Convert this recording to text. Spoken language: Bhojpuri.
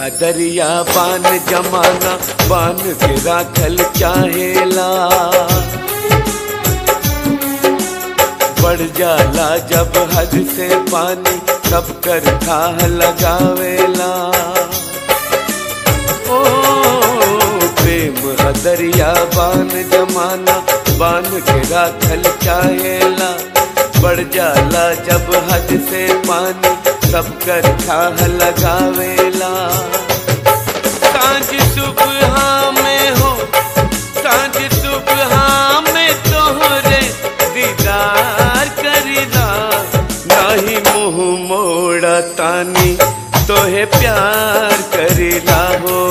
दरिया बान जमाना बान के राखल चाहेला बढ़ जाला जब हद से पानी सब कर थाह लगावेला ओ प्रेम ह दरिया बान जमाना बान के राखल चाहेला बढ़ जाला जब हद से पानी सब कर थाह लगावेला सांझ सुबह में हो सांझ सुबह में तोहरे दीदार करीदा नाही मुंह मोड़ा तानी तोहे प्यार करीला हो